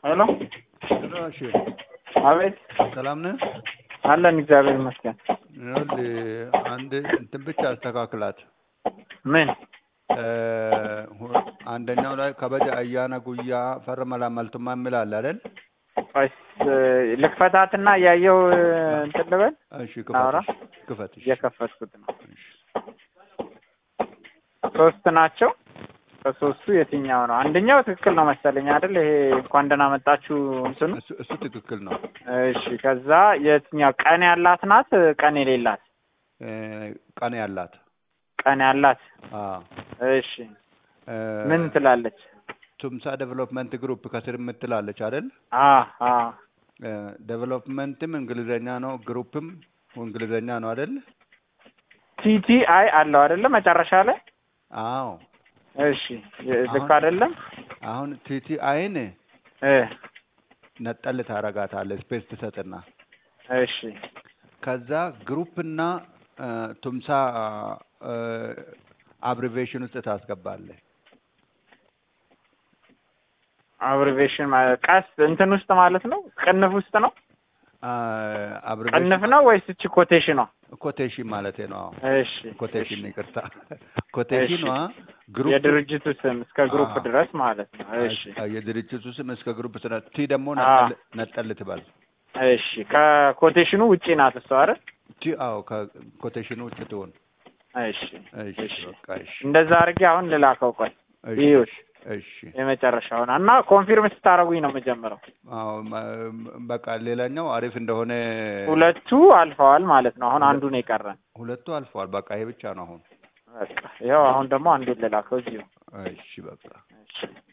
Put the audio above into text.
ሄሎ ሄሎ እሺ፣ አቤት ሰላም ነህ? አለን እግዚአብሔር ይመስገን። ይኸውልህ አንድ እንትን ብቻ አስተካክላት። ምን እ ሁ- አንደኛው ላይ ከበደ አያና ጉያ ፈረመላ መልቱማ የሚል አለ አይደል? ቆይስ ልክፈታትና እያየው እንትን ልበል። እሺ አውራ። ክፈትሽ ክፈትሽ። እየከፈትኩት ነው። እሺ። ሶስት ናቸው። ከሶስቱ የትኛው ነው? አንደኛው ትክክል ነው መሰለኝ አይደል? ይሄ እንኳን ደህና መጣችሁ እንትኑ። እሱ እሱ ትክክል ነው። እሺ ከዛ የትኛው ቀን ያላት ናት? ቀን የሌላት እ ቀን ያላት ቀን ያላት። አዎ እሺ እ ምን ትላለች? ቱምሳ ዴቨሎፕመንት ግሩፕ ከስር የምትላለች አይደል? አ አ እ ዴቨሎፕመንትም እንግሊዘኛ ነው፣ ግሩፕም እንግሊዘኛ ነው አይደል? ቲቲ አይ አለው አይደለ? መጨረሻ ላይ አዎ እሺ ልክ አሁን- አይደለም? አሁን ቲቲ አይን እ ነጠል ታረጋታለህ ስፔስ ትሰጥና እሺ ከዛ ግሩፕና እ ቱምሳ አብሪቬሽን ውስጥ ታስገባለህ። አብሪቬሽን ማለት ቀስ እንትን ውስጥ ማለት ነው። ቅንፍ ውስጥ ነው። አብሪቬሽን ቅንፍ ነው ወይስ እቺ ኮቴሽኗ? ኮቴሽን ማለት ነው። አዎ እሺ ኮቴሽን እሺ። ይቅርታ፣ ኮቴሽኗ ግሩፕ የድርጅቱ ስም እስከ ግሩፕ አዎ። ድረስ ማለት ነው። እሺ አ- የድርጅቱ ስም እስከ ግሩፕ ስነ ቲ ደግሞ አ። ነጠል ነጠል ትበል። እሺ ከኮቴሽኑ ውጪ ናት እሷ አይደል? ቲ አዎ ከኮቴሽኑ ውጭ ትሆን። እሺ እሺ እሺ። በቃ እሺ እንደዛ አድርጌ አሁን ልላከው። ቆይ እሺ ይኸውልሽ እሺ የመጨረሻውን እና ኮንፊርም ስታደርጉኝ ነው የምጀምረው። አዎ መ- በቃ ሌላኛው አሪፍ እንደሆነ ሁለቱ አልፈዋል ማለት ነው። አሁን አንዱ ነው የቀረን። ሁለቱ አልፈዋል። በቃ ይሄ ብቻ ነው አሁን። በቃ ይኸው አሁን ደግሞ አንዱን ልላከው እዚሁ። እሺ በቃ እሺ